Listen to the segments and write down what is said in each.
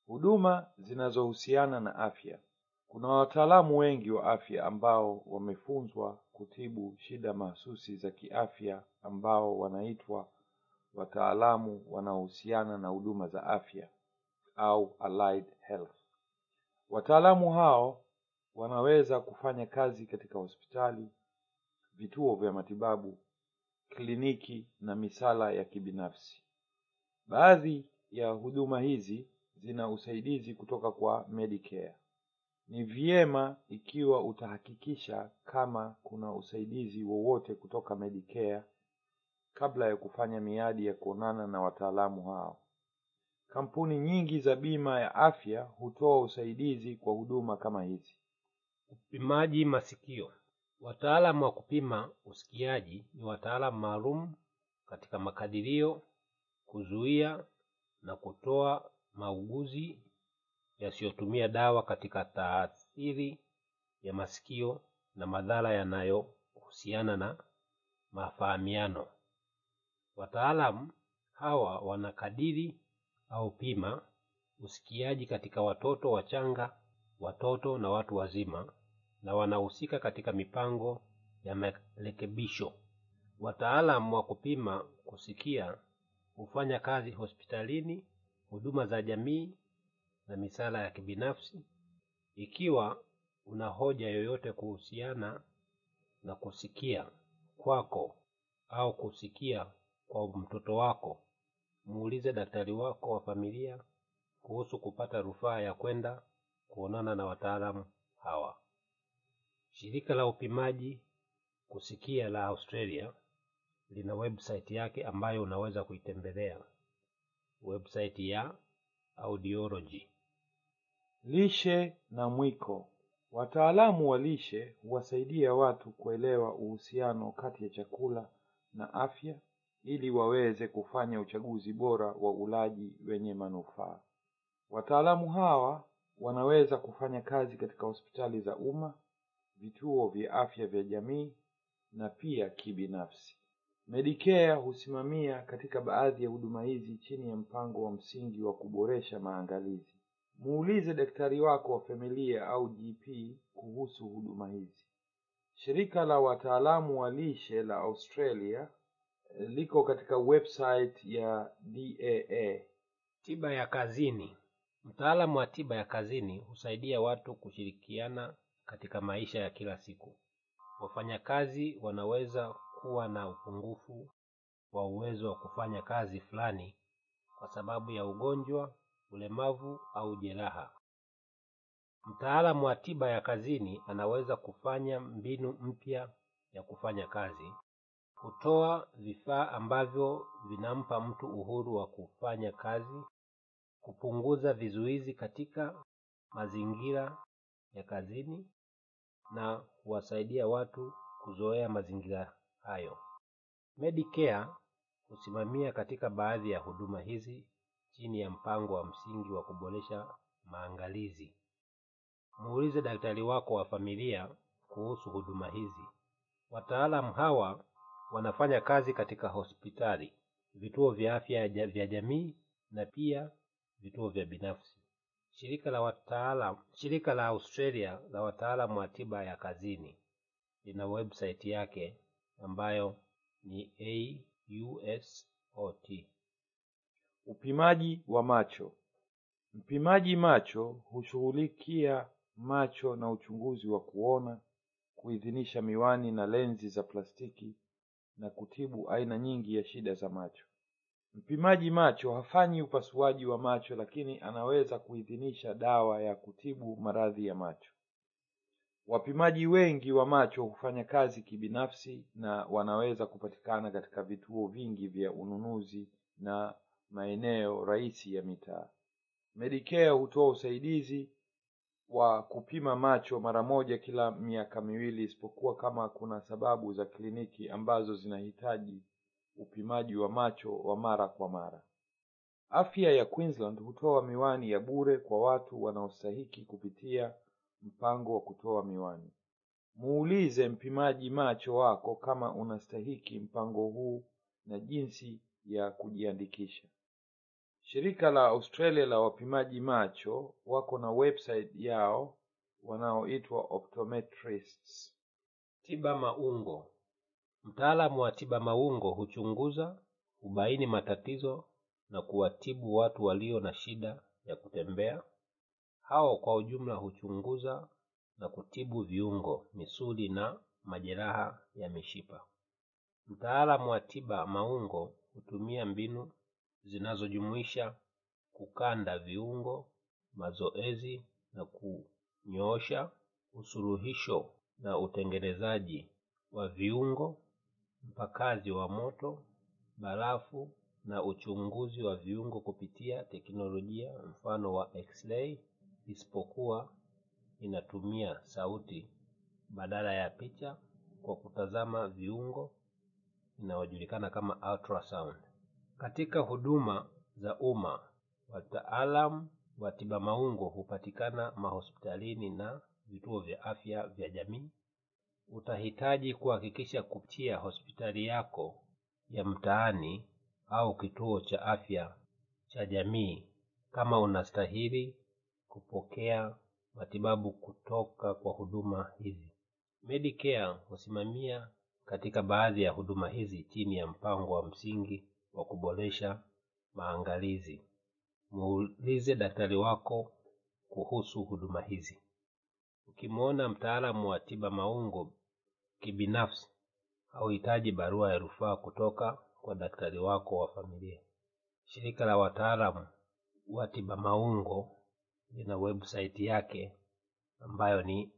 Huduma zinazohusiana na afya. Kuna wataalamu wengi wa afya ambao wamefunzwa kutibu shida mahsusi za kiafya ambao wanaitwa wataalamu wanaohusiana na huduma za afya au allied health. Wataalamu hao wanaweza kufanya kazi katika hospitali, vituo vya matibabu, kliniki na misala ya kibinafsi. Baadhi ya huduma hizi zina usaidizi kutoka kwa Medicare. Ni vyema ikiwa utahakikisha kama kuna usaidizi wowote kutoka Medicare kabla ya kufanya miadi ya kuonana na wataalamu hao. Kampuni nyingi za bima ya afya hutoa usaidizi kwa huduma kama hizi. Upimaji masikio. Wataalamu wa kupima usikiaji ni wataalamu maalum katika makadirio, kuzuia na kutoa mauguzi yasiyotumia dawa katika taathiri ya masikio na madhara yanayohusiana na mafahamiano. Wataalamu hawa wanakadiri au pima usikiaji katika watoto wachanga, watoto na watu wazima na wanahusika katika mipango ya marekebisho. Wataalamu wa kupima kusikia hufanya kazi hospitalini, huduma za jamii na misala ya kibinafsi. Ikiwa una hoja yoyote kuhusiana na kusikia kwako au kusikia kwa mtoto wako, muulize daktari wako wa familia kuhusu kupata rufaa ya kwenda kuonana na wataalamu hawa. Shirika la upimaji kusikia la Australia lina website yake ambayo unaweza kuitembelea, website ya audiology. Lishe na mwiko. Wataalamu wa lishe huwasaidia watu kuelewa uhusiano kati ya chakula na afya ili waweze kufanya uchaguzi bora wa ulaji wenye manufaa. Wataalamu hawa wanaweza kufanya kazi katika hospitali za umma, vituo vya afya vya jamii na pia kibinafsi. Medicare husimamia katika baadhi ya huduma hizi chini ya mpango wa msingi wa kuboresha maangalizi. Muulize daktari wako wa familia au GP kuhusu huduma hizi. Shirika la wataalamu wa lishe la Australia liko katika website ya DAA. Tiba ya kazini. Mtaalamu wa tiba ya kazini husaidia watu kushirikiana katika maisha ya kila siku. Wafanyakazi wanaweza kuwa na upungufu wa uwezo wa kufanya kazi fulani kwa sababu ya ugonjwa, ulemavu au jeraha. Mtaalamu wa tiba ya kazini anaweza kufanya mbinu mpya ya kufanya kazi, kutoa vifaa ambavyo vinampa mtu uhuru wa kufanya kazi, kupunguza vizuizi katika mazingira ya kazini na kuwasaidia watu kuzoea mazingira hayo. Medicare husimamia katika baadhi ya huduma hizi chini ya mpango wa msingi wa kuboresha maangalizi. Muulize daktari wako wa familia kuhusu huduma hizi. Wataalamu hawa wanafanya kazi katika hospitali, vituo vya afya vya jamii na pia vituo vya binafsi. Shirika la wataalam, shirika la Australia la wataalamu wa tiba ya kazini lina website yake ambayo ni AUSOT. Upimaji wa macho. Mpimaji macho hushughulikia macho na uchunguzi wa kuona, kuidhinisha miwani na lenzi za plastiki na kutibu aina nyingi ya shida za macho. Mpimaji macho hafanyi upasuaji wa macho lakini anaweza kuidhinisha dawa ya kutibu maradhi ya macho. Wapimaji wengi wa macho hufanya kazi kibinafsi na wanaweza kupatikana katika vituo vingi vya ununuzi na maeneo rahisi ya mitaa. Medicare hutoa usaidizi wa kupima macho mara moja kila miaka miwili isipokuwa kama kuna sababu za kliniki ambazo zinahitaji upimaji wa macho wa mara kwa mara. Afya ya Queensland hutoa miwani ya bure kwa watu wanaostahiki kupitia mpango wa kutoa miwani. Muulize mpimaji macho wako kama unastahiki mpango huu na jinsi ya kujiandikisha. Shirika la Australia la wapimaji macho wako na website yao wanaoitwa optometrists. Tiba maungo. Mtaalamu wa tiba maungo huchunguza, hubaini matatizo na kuwatibu watu walio na shida ya kutembea. Hao kwa ujumla huchunguza na kutibu viungo, misuli na majeraha ya mishipa. Mtaalamu wa tiba maungo hutumia mbinu zinazojumuisha kukanda viungo, mazoezi na kunyoosha, usuluhisho na utengenezaji wa viungo, mpakazi wa moto, barafu na uchunguzi wa viungo kupitia teknolojia mfano wa X-ray isipokuwa inatumia sauti badala ya picha kwa kutazama viungo inayojulikana kama ultrasound. Katika huduma za umma, wataalamu wa tiba maungo hupatikana mahospitalini na vituo vya afya vya jamii. Utahitaji kuhakikisha kupitia hospitali yako ya mtaani au kituo cha afya cha jamii kama unastahili kupokea matibabu kutoka kwa huduma hizi. Medicare husimamia katika baadhi ya huduma hizi chini ya mpango wa msingi wa kuboresha maangalizi. Muulize daktari wako kuhusu huduma hizi. Ukimwona mtaalamu wa tiba maungo kibinafsi, hauhitaji barua ya rufaa kutoka kwa daktari wako wa familia. Shirika la wataalamu wa tiba maungo lina website yake ambayo ni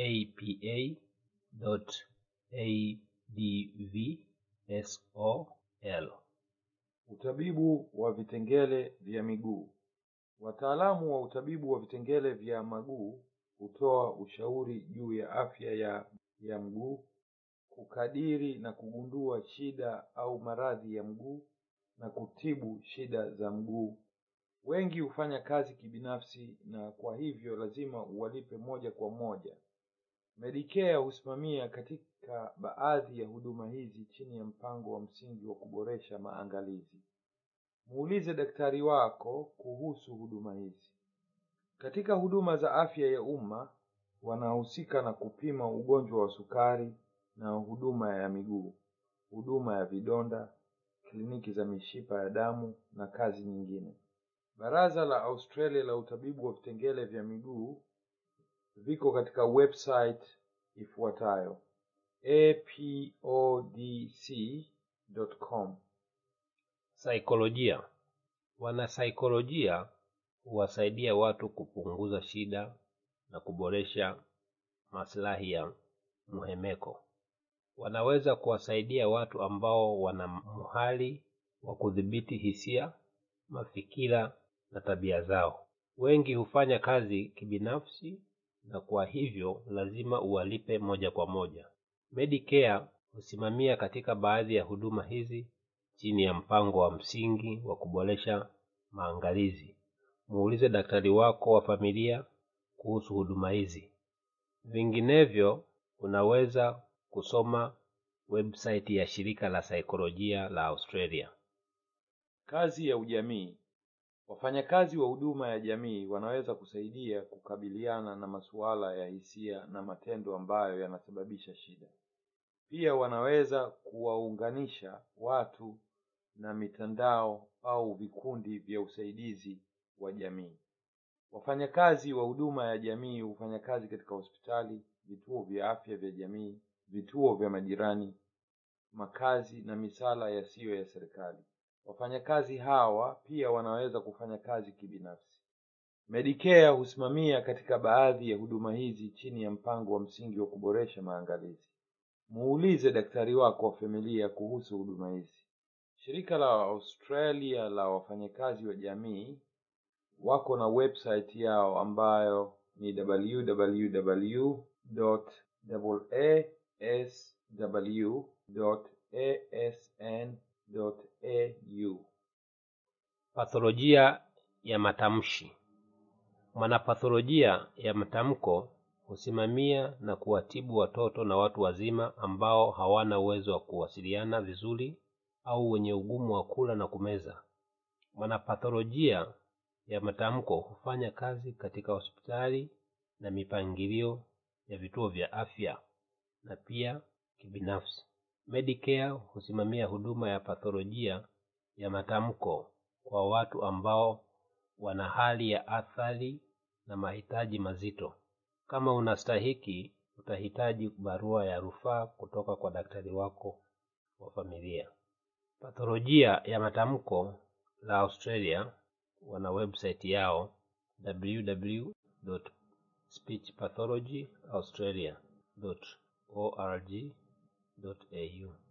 apa.advsol. Utabibu wa vitengele vya miguu. Wataalamu wa utabibu wa vitengele vya maguu hutoa ushauri juu ya afya ya, ya mguu, kukadiri na kugundua shida au maradhi ya mguu na kutibu shida za mguu. Wengi hufanya kazi kibinafsi na kwa hivyo lazima uwalipe moja kwa moja. Medicare husimamia katika baadhi ya huduma hizi chini ya mpango wa msingi wa kuboresha maangalizi. Muulize daktari wako kuhusu huduma hizi. Katika huduma za afya ya umma wanahusika na kupima ugonjwa wa sukari na huduma ya miguu, huduma ya vidonda, kliniki za mishipa ya damu na kazi nyingine. Baraza la Australia la utabibu wa vitengele vya miguu viko katika website ifuatayo apodc.com. Saikolojia. Wanasaikolojia huwasaidia watu kupunguza shida na kuboresha maslahi ya mhemeko. Wanaweza kuwasaidia watu ambao wana muhali wa kudhibiti hisia, mafikira na tabia zao. Wengi hufanya kazi kibinafsi na kwa hivyo lazima uwalipe moja kwa moja. Medicare husimamia katika baadhi ya huduma hizi chini ya mpango wa msingi wa kuboresha maangalizi. Muulize daktari wako wa familia kuhusu huduma hizi. Vinginevyo, unaweza kusoma website ya shirika la saikolojia la Australia. Kazi ya ujamii. Wafanyakazi wa huduma ya jamii wanaweza kusaidia kukabiliana na masuala ya hisia na matendo ambayo yanasababisha shida. Pia wanaweza kuwaunganisha watu na mitandao au vikundi vya usaidizi wa jamii. Wafanyakazi wa huduma ya jamii hufanya kazi katika hospitali, vituo vya afya vya jamii, vituo vya majirani, makazi na misala yasiyo ya serikali. Wafanyakazi hawa pia wanaweza kufanya kazi kibinafsi. Medicare husimamia katika baadhi ya huduma hizi chini ya mpango wa msingi wa kuboresha maangalizi. Muulize daktari wako wa familia kuhusu huduma hizi. Shirika la Australia la wafanyakazi wa jamii wako na website yao ambayo ni www.asw.asn.au. Patholojia ya matamshi. Mwanapatholojia ya matamko husimamia na kuwatibu watoto na watu wazima ambao hawana uwezo wa kuwasiliana vizuri au wenye ugumu wa kula na kumeza. Mwanapatholojia ya matamko hufanya kazi katika hospitali na mipangilio ya vituo vya afya na pia kibinafsi. Medicare husimamia huduma ya patholojia ya matamko kwa watu ambao wana hali ya athari na mahitaji mazito. Kama unastahiki, utahitaji barua ya rufaa kutoka kwa daktari wako wa familia. Patholojia ya matamko la Australia wana website yao www.speechpathologyaustralia.org.au